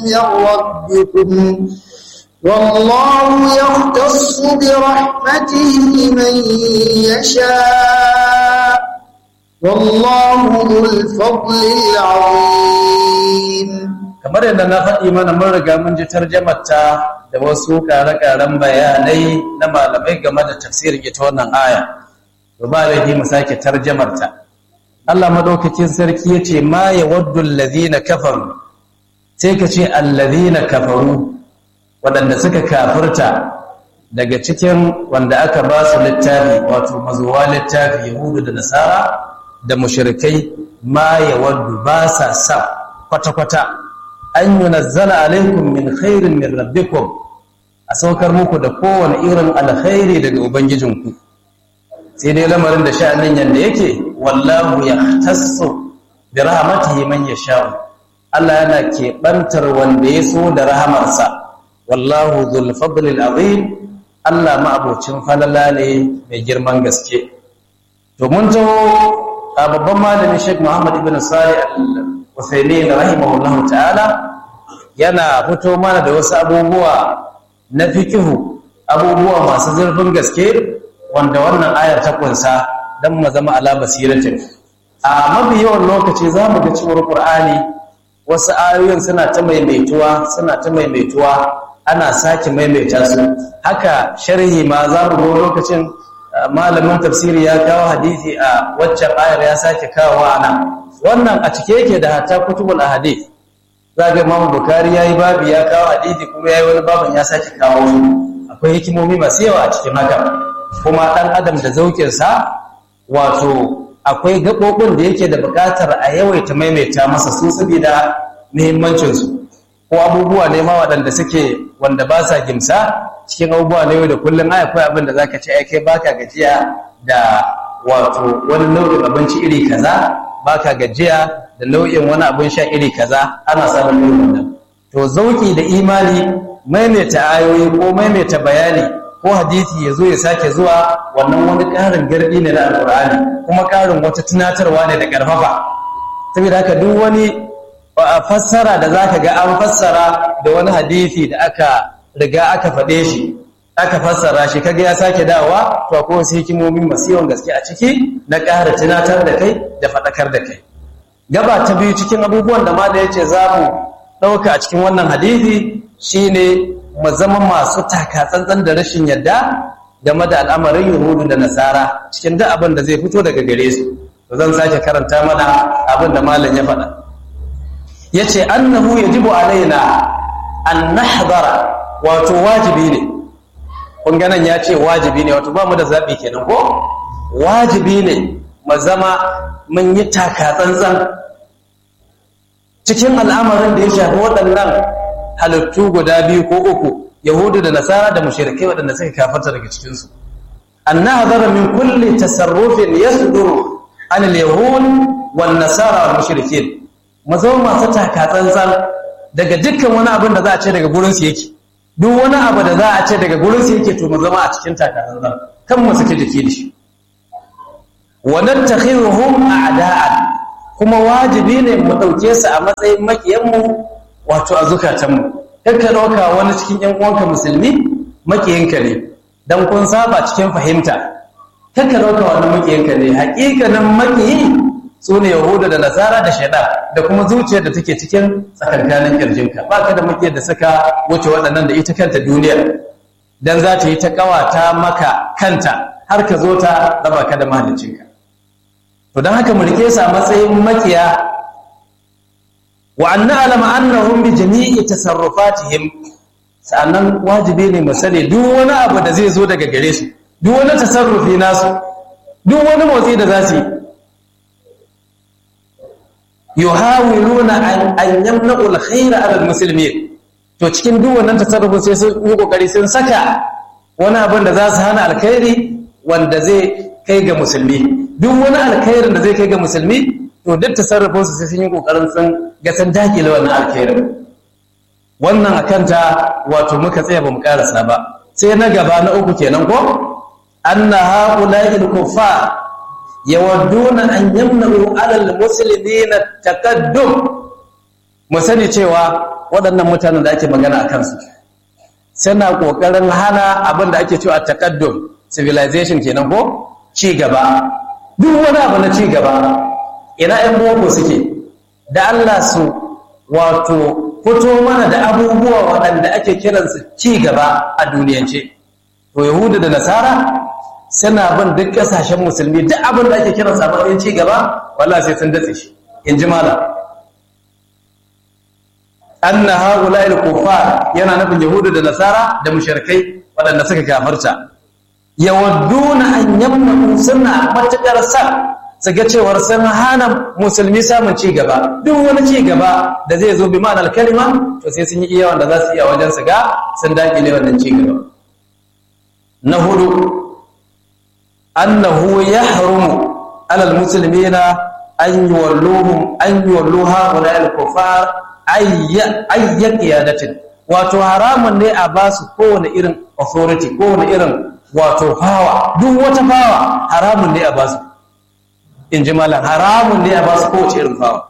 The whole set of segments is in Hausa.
من ربكم والله يختص برحمته من يشاء والله ذو الفضل العظيم kamar yadda na faɗi mana mun riga mun ji tarjamarta da wasu ƙare-ƙaren bayanai na malamai game da tafsirin ita wannan aya to ba laifi mu sake tarjamarta Allah madaukakin sarki yace ma yawaddu allazina kafaru sai ka ce allazina kafaru waɗanda suka kafirta daga cikin wanda aka ba su littafi wato mazuwa littafi yahudu da nasara da mushrikai ma yawaddu ba sa sa kwata-kwata an yunazzala alaikum min khairin min rabbikum a saukar muku da kowane irin alkhairi daga ubangijinku sai dai lamarin da sha'anin yanda yake wallahu yahtassu bi rahmatihi man yasha'u Allah yana keɓantar wanda ya so da rahamarsa wallahu dhul fadlil azim Allah ma'abocin falala ne mai girman gaske to mun taho a babban malami Sheikh Muhammad ibn Salih al-Uthaymeen rahimahullahu ta'ala yana fito mana da wasu abubuwa na fikihu abubuwa masu zurfin gaske wanda wannan ayar ta kunsa dan mu zama ala basiratin a mafi yawan lokaci za mu ga cewar Qur'ani wasu ayoyin suna ta maimaituwa suna ta maimaituwa ana sake maimaita su haka sharhi ma za mu ga lokacin malamin tafsiri ya kawo hadisi a waccan ayar ya sake kawo ana wannan a cike yake da hatta kutubul ahadith zaga Imam Bukhari yayi babu ya kawo hadisi kuma yayi wani babin ya sake kawo akwai hikimomi masu yawa a cikin haka kuma dan adam da zaukin sa wato akwai gabobin da yake da bukatar a yawaita maimaita masa su saboda muhimmancin su ko abubuwa ne ma waɗanda suke wanda ba sa gimsa cikin abubuwa na yau da kullum ai akwai abin da zaka ce ai kai baka gajiya da wato wani nau'in abinci iri kaza baka gajiya da nau'in wani abin sha iri kaza ana samun irin wannan to zauki da imani maimaita ayoyi ko maimaita bayani ko hadisi ya zo ya sake zuwa wannan wani ƙarin gardi ne na alƙur'ani kuma ƙarin wata tunatarwa ne da ƙarfafa saboda haka duk wani fassara da zaka ga an fassara da wani hadisi da aka riga aka faɗe shi aka fassara shi kaga ya sake dawa to akwai wasu hikimomi masu yawan gaske a ciki na ƙara tunatar da kai da faɗakar da kai gaba ta biyu cikin abubuwan da ma da yace za mu ɗauka a cikin wannan hadisi shine mu zama masu taka tsantsan da rashin yadda game da al'amarin yahudu da nasara cikin duk abin da zai fito daga gare su to zan sake karanta mana abin da malam ya faɗa yace annahu yajibu alaina an nahdara wato wajibi ne kun ganan ya ce wajibi ne wato ba mu da zaɓi kenan ko wajibi ne mu zama mun yi taka tsantsan cikin al'amarin da ya shafi waɗannan halittu guda biyu ko uku yahudu da nasara da mushrikai waɗanda suka kafarta daga cikinsu an nahdara min kulli tasarrufin yasduru an al-yahud wan nasara wal mushrikin mu zama masu taka tsantsan daga dukkan wani abin da za a ce daga gurin su yake duk wani abu da za a ce daga gurin su yake to mu zama a cikin taka tsantsan kan mu saki jiki da shi wa nattakhiruhum a'da'an kuma wajibi ne mu dauke su a matsayin makiyan mu wato a zukatan mu kanka dauka wani cikin yan uwanka musulmi makiyinka ne dan kun saba cikin fahimta kanka dauka wani makiyinka ne hakikanin makiyi su ne yahuda da nasara da shaidan da kuma zuciyar da take cikin tsakankanin kirjinka ba ka da makiyar da suka wuce waɗannan da ita kanta duniyar dan za ta yi ta ƙawata maka kanta har ka zo ta raba ka da mahaliccinka to don haka mu rike sa matsayin makiya wa an na'lama annahum bi jami'i tasarrufatihim sannan wajibi ne mu sani duk wani abu da zai zo daga gare su duk wani tasarrufi nasu duk wani motsi da za su yi yuhawiluna an yamna'u alkhayra 'ala almuslimin to cikin duk wannan tasarrufin sai sun yi kokari sun saka wani abin da za su hana alkhairi wanda zai kai ga musulmi duk wani alkhairin da zai kai ga musulmi to duk tasarrufin su sai sun yi kokarin sun ga sun dakile wannan alkhairin wannan akan ta wato muka tsaya bamu karasa ba sai na gaba na uku kenan ko anna haula'i al-kuffar yawadduna an yamna'u 'ala al-muslimina taqaddum mu sani cewa waɗannan mutanen da ake magana a kansu suna ƙoƙarin hana abin da ake cewa takaddum civilization kenan ko ci gaba duk wani abu na ci gaba ina ‘yan boko suke da Allah su wato fito mana da abubuwa waɗanda ake kiransu ci gaba a duniyance to yahudu da nasara suna bin duk ƙasashen musulmi duk abin da ake kiransa a matsayin ci gaba wallah sai sun datse shi in ji malam anna haula il kuffar yana nufin yahudu da nasara da mushrikai waɗanda suka kafarta yawadduna an yamna suna matakar sa su ga cewar sun hana musulmi samun ci gaba duk wani ci gaba da zai zo bi ma'anar kalima to sai sun yi iya wanda za su iya wajen su ga sun dakile wannan ci gaba na hudu annahu yahrumu alal muslimina an yuwalluhum an yuwalluha wa al kuffar ayya qiyadatin wato haramun ne a ba su kowane irin authority kowane irin wato power duk wata power haramun ne a ba su in ji malam haramun ne a ba su kowace irin power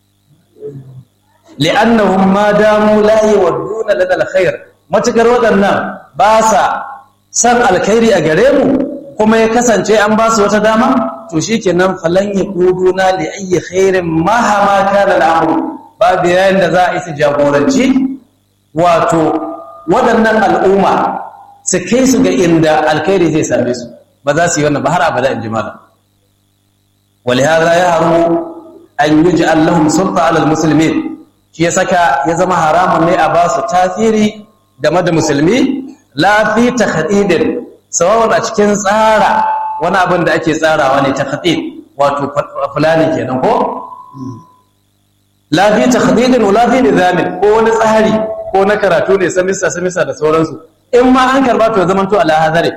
li'annahum ma damu la yawadduna lana alkhair matukar waɗannan ba sa san alkhairi a gare mu kuma ya kasance an ba su wata dama to shikenan falan yaquduna li ayyi khairin mahama kana al'amru babu yayin da za a isa jagoranci wato waɗannan al'umma su kai su ga inda alkhairi zai same su ba za su yi wannan ba har abada in ji malam ولهذا يحرم أن يجعل لهم سلطة على المسلمين shi ya saka ya zama haramun ne a ba su tasiri game da musulmi la fi takhdidin sawawan a cikin tsara wani abin da ake tsarawa ne takhdid wato fulani kenan ko la fi takhdidin wala fi nizamin ko wani tsari ko na karatu ne samista samista da sauransu in ma an karba to zaman to ala hazare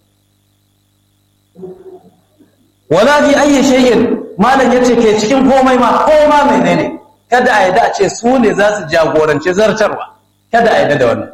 wala fi ayyi shay'in malam yace ke cikin komai ma koma menene kada a yadda a ce su ne za su jagorance zartarwa kada a yadda da wannan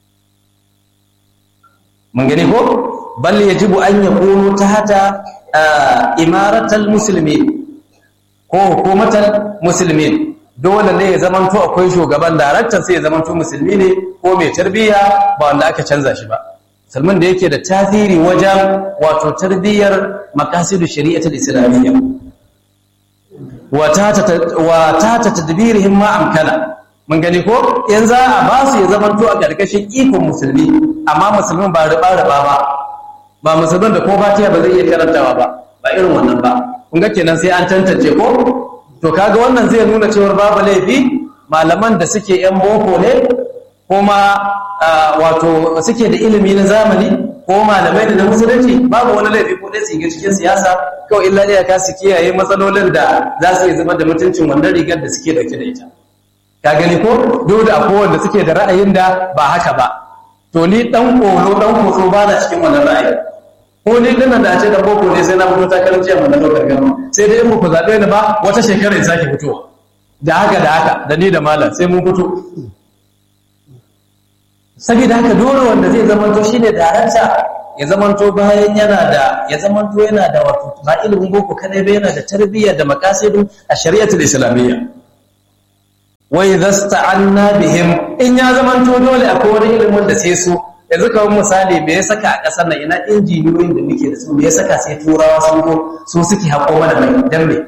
mun gani ko bal yajibu an yakunu tahta imaratal muslimin ko hukumatal muslimin dole ne ya zamanto akwai shugaban daraktan sai ya zamanto musulmi ne ko mai tarbiyya ba wanda aka canza shi ba musulmin da yake da tasiri wajen wato tarbiyyar makasidu shari'atul islamiyya wa ta ta tadbirihim ma amkana mun gani ko in za a ba su ya zamanto a karkashin ikon musulmi amma musulmin ba riba riba ba ba musulmin da ko fatiha ba zai iya karantawa ba ba irin wannan ba kun ga kenan sai an tantance ko to kaga wannan zai nuna cewa babu laifi malaman da suke yan boko ne kuma wato suke da ilimi na zamani ko malamai da na musulunci babu wani laifi ko dai su yi cikin siyasa kawai illa ne ka su kiyaye matsalolin da za su yi zama da mutuncin wannan rigar da suke dauke da ita ka gani ko duk da akwai wanda suke da ra'ayin da ba haka ba to ni dan kolo dan koso ba na cikin wannan ra'ayi ko ni dinnan da ce da boko ne sai na fito ta karanci amma na dokar gama sai dai in ku zabe ni ba wata shekara ya sake fitowa da haka da haka da ni da malam sai mun fito saboda haka dole wanda zai zamanto shine darakta ya zamanto bayan yana da ya zamanto yana da wato ba ilimin boko kadai ba yana da tarbiyya da maqasidu a shari'atul islamiyya wa idza sta'anna bihim in ya zamanto dole akwai wani ilimin da sai su yanzu kawai misali me ya saka a kasar nan ina injiniyoyin da muke da su me ya saka sai turawa sun zo su suke haƙo mana mai dan me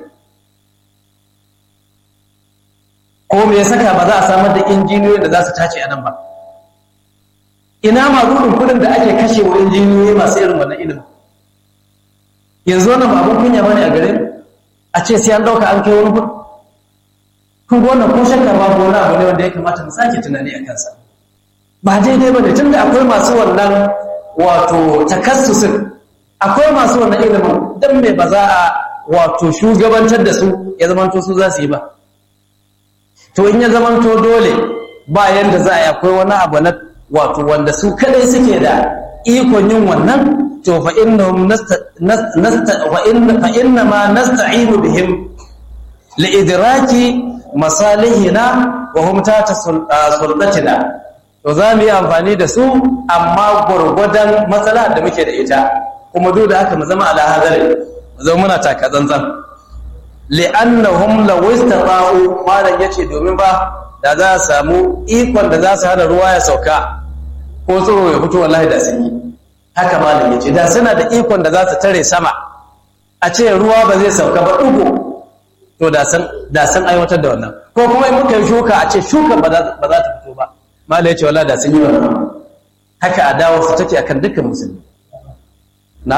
ko me ya saka ba za a samar da injiniyoyin da za su tace a nan ba ina magudin kudin da ake kashe wa injiniyoyi masu irin wannan ilimin yanzu wannan ba abin kunya bane a gare a ce sai an dauka an kai wani kudi kun ga wannan ko shakka ba ko wani abu ne wanda ya kamata mu sake tunani a kansa ba daidai bane tunda akwai masu wannan wato takassusin akwai masu wannan ilimin dan me ba za a wato shugabantar da su ya zamanto su za su yi ba to in ya zamanto dole ba yanda za a yi akwai wani abu na wato wanda su kadai suke da ikon yin wannan to fa innahum nasta wa inna fa inna ma nasta'inu bihim li idraki masalihina wa hum tata sultatina to za mu yi amfani da su amma gurgudan matsala da muke da ita kuma duk da haka mu zama ala hadari mu zama muna taka tsantsan li'annahum law istata'u malan yace domin ba da za a samu ikon da za su hana ruwa ya sauka ko tsoro ya fito wallahi da sun yi haka malam ya ce da suna da ikon da za su tare sama a ce ruwa ba zai sauka ba ɗugo to da sun aiwatar da wannan ko kuma in muka yi shuka a ce shukan ba za ta fito ba malam ya ce wallahi da sun yi wannan haka adawa su take akan dukkan musulmi na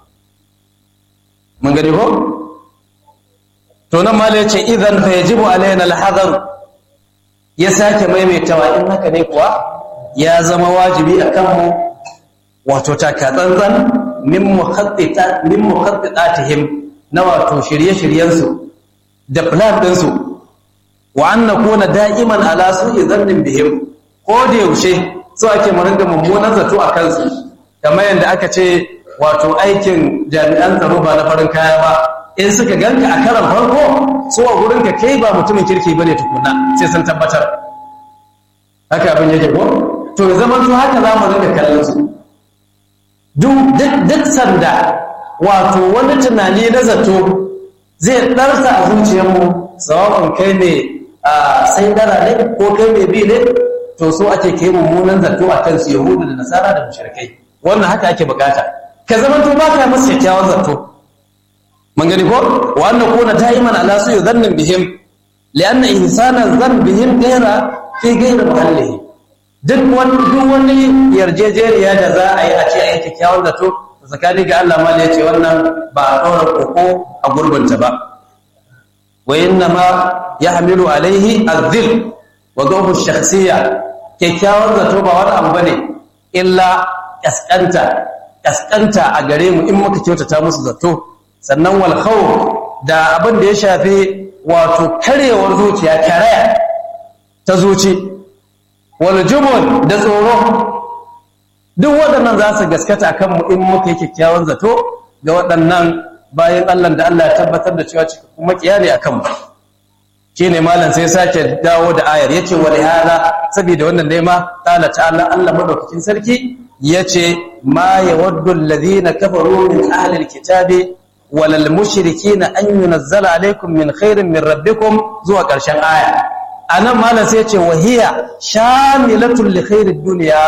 mun gani ko to nan malai ce idan fa yajibu alaina alhadar ya sake maimaitawa in haka ne kuwa ya zama wajibi akan mu wato taka tsantsan min mukhattita min mukhattitatihim na wato shirye-shiryen su da plan din su wa an nakuna da'iman ala su'i zannin bihim ko da yaushe so ake mu ringa mummunan zato a kansu kamar yadda aka ce wato aikin jami'an tsaro ba na farin kaya ba in suka ganka a karan farko so a gurin ka kai ba mutumin kirki bane tukuna sai sun tabbatar haka abin yake ko to ya zama to haka za mu ringa kallon su duk sanda wato wani tunani na zato zai ɗarsa a zuciyarmu sawa'un kai ne a sai dara ne ko kai mai bi ne to so ake kai mummunan zato a kansu yahudu da nasara da mushrikai wannan haka ake bukata ka zama to baka masa kyakkyawan zato mun gani ko wa anna kuna da'iman ala su yadhannin bihim lianna ihsana dhann bihim ghayra fi ghayri mahallihi duk wani duk wani yarjejeniya da za a yi a ce a yi kyakkyawan zato tsakani ga Allah ma ya ce wannan ba a ɗora koko a gurbinta ba wa inna ma yahmilu alaihi adh-dhil wa dhawfu shakhsiyya kyakkyawan zato ba wani abu bane illa kaskanta kaskanta a gare mu in muka kyautata musu zato sannan wal khawf da abin da ya shafi wato karewar zuciya karaya ta zuci wal jubun da tsoro duk waɗannan za su gaskata akan mu in muka yi kyakkyawan zato ga waɗannan bayan Allah da Allah ya tabbatar da cewa kuma kiyane akan mu shine malam sai sake dawo da ayar yace wa lihala saboda wannan ne ma qala ta'ala Allah madaukakin sarki yace ma yawaddu alladhina kafaru min ahli alkitabi walal mushrikina an yunzala alaykum min khairin min rabbikum zuwa ƙarshen aya anan malam sai yace wa hiya shamilatul li khairid dunya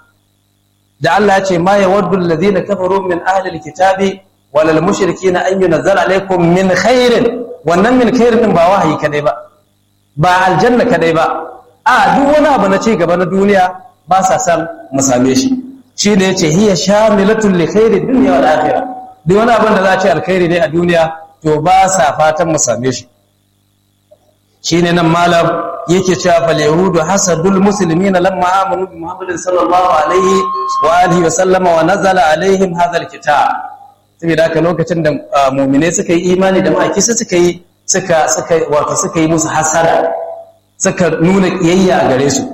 da Allah yace ma yawaddu alladhina kafaru min ahli alkitabi walal mushrikina an yunzala alaykum min khairin wannan min khairin din ba wahayi kadai ba ba aljanna kadai ba a duk wani abu na ci gaba na duniya ba sa san mu same shi shi ne yace hiya shamilatul li khairi dunya wal akhirah duk wani abin da za a ce alkhairi ne a duniya to ba sa fatan mu same shi shine nan malam yake cewa fal yahudu hasadul muslimina lamma amanu bi muhammadin sallallahu alaihi wa alihi wa sallama wa nazala alaihim hadha alkitab saboda haka lokacin da mu'mine suka yi imani da ma'aiki suka yi suka suka wato suka yi musu hasara suka nuna kiyayya a gare su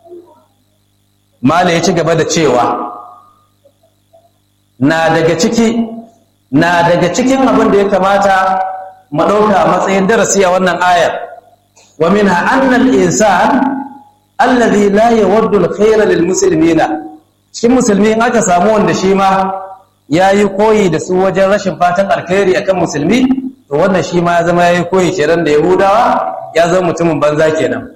mala ya ci gaba da cewa na daga ciki na daga cikin abin da ya kamata mu ɗauka a matsayin darasi a wannan ayar wa minha anna al-insan alladhi la yawaddu al-khayra lil muslimina cikin musulmi in aka samu wanda shi ma yayi koyi da su wajen rashin fatan alkhairi akan musulmi to wannan shi ma ya zama yayi koyi kenan da yahudawa ya zama mutumin banza kenan